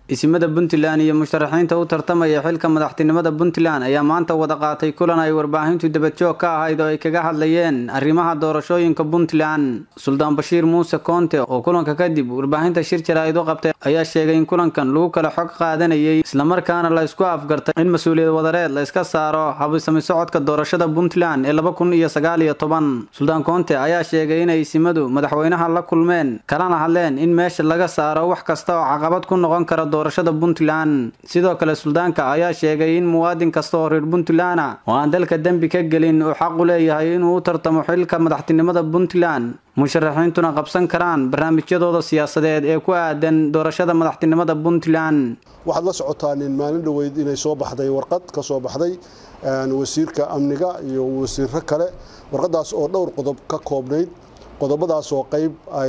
isimada puntland iyo musharaxiinta u tartamaya xilka madaxtinimada puntland ayaa maanta wada qaatay kulan ay warbaahintu dabajoog ka ahayd oo ay kaga hadlayeen arrimaha doorashooyinka puntland suldaan bashiir muuse koonte oo kulanka kadib warbaahinta shir jaraa'id u qabtay ayaa sheegay in kulankan lagu kala xog qaadanayay islamarkaana la isku afgartay in mas-uuliyad wadareed la iska saaro habisami socodka doorashada puntland ee laba kun iyo sagaal iyo toban suldaan koonte ayaa sheegay inay isimadu madaxweynaha la kulmeen kalana hadleen in meesha laga saaro wax kasta oo caqabad ku noqon kara doorashada puntland sidoo kale suldaanka ayaa sheegay in muwaadin kasta oo reer puntland ah oo aan dalka dembi ka gelin uu xaq u leeyahay inuu u tartamo xilka madaxtinimada puntland musharaxiintuna qabsan karaan barnaamijyadooda siyaasadeed ee ku aadan doorashada madaxtinimada puntland waxaad la socotaan in maalin dhoweyd inay soo baxday warqad ka soo baxday wasiirka amniga iyo wasiiro kale warqadaas oo dhowr qodob ka koobnayd qodobadaas oo qayb ay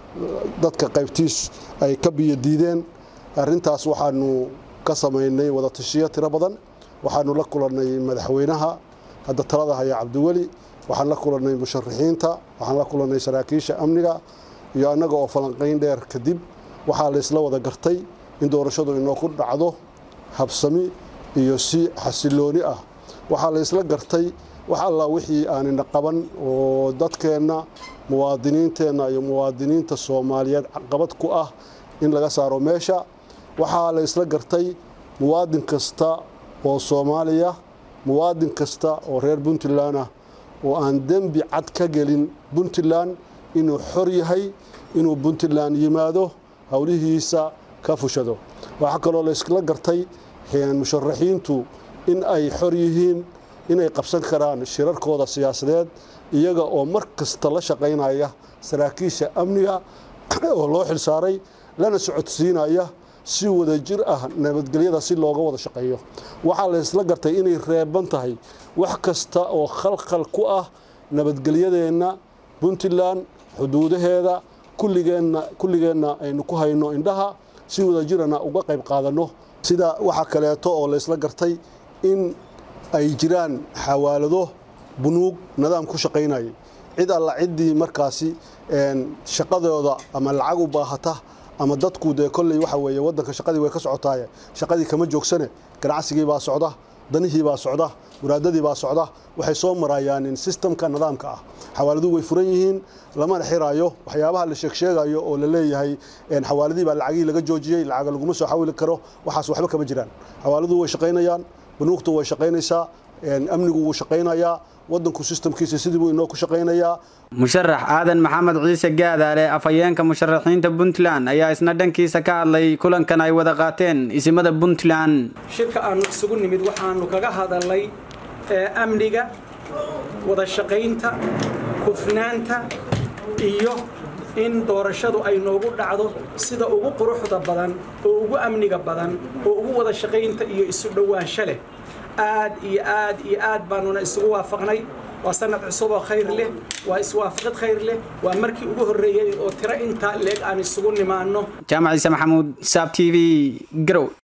dadka qaybtiis ay ka biyo diideen arrintaas waxaanu ka samaynay wada tashiyo tiro badan waxaanu la kulannay madaxweynaha hadda talada haya cabdiweli waxaan la kulannay musharaxiinta waxaan la kulannay saraakiisha amniga iyo annaga oo falanqayn dheer kadib waxaa laysla wada gartay in doorashadu inoo ku dhacdo habsami iyo si xasilooni ah waxaa laysla gartay wax alla wixii aanina qaban oo dadkeenna muwaadiniinteenna iyo muwaadiniinta soomaaliyeed caqabad ku ah in laga saaro meesha waxaa la isla gartay muwaadin kasta oo soomaaliya muwaadin kasta oo reer puntland ah oo aan dembi cad ka gelin puntland inuu xor yahay inuu puntland yimaado howlihiisa ka fushado waxaa kaloo la isla gartay musharaxiintu in ay xor yihiin inay qabsan karaan shirarkooda siyaasadeed iyaga oo mar kasta la shaqaynaya saraakiisha amniga oo loo xilsaaray lana socodsiinaya si wada jir ah nabadgelyada si looga wada shaqeeyo waxaa la isla gartay inay reeban tahay wax kasta oo khalkhal ku ah nabadgelyadeenna puntland xuduudaheeda kulligeenna kulligeenna aynu ku hayno indhaha si wada jirana uga qayb qaadanno sida waxaa kaleeto oo la isla gartay in ay jiraan xawaalado bunuug nidaam ku shaqaynayay cid alla ciddii markaasi shaqadooda ama lacag u baahata ama dadku dee kolley waxa weeye waddanka shaqadii way ka socotaaye shaqadii kama joogsane ganacsigii baa socda danihii baa socda muraadadii baa socda waxay soo marayaan in sistamka nidaamka ah xawaaladuhu way furan yihiin lamana xiraayo waxyaabaha la sheegsheegayo oo la leeyahay xawaaladii baa lacagihii laga joojiyey lacaga laguma soo xawili karo waxaas waxba kama jiraan xawaaladuhu way shaqaynayaan banuugtu way shaqaynaysaa amnigu wuu shaqaynayaa wadanku sistamkiisa sidii buu inoo ku shaqaynayaa musharax aadan maxamed ciise gaadaale afhayeenka musharaxiinta puntland ayaa isna dhankiisa ka hadlay kulankan ay wada qaateen isimada puntland shirka aanu isugu nimid waxaanu kaga hadalnay amniga wada shaqaynta hufnaanta iyo in doorashadu ay noogu dhacdo sida ugu quruxda badan oo ugu amniga badan oo ugu wada shaqaynta iyo isu dhowaansho leh aad iyo aad iyo aad baanuna isugu waafaqnay waa sanad cusub oo khayr leh waa iswaafaqid khayr leh waa markii ugu horreeyey oo tiro intaa leeg aan isugu nimaanno jaamac ciise maxamuud saab t v garow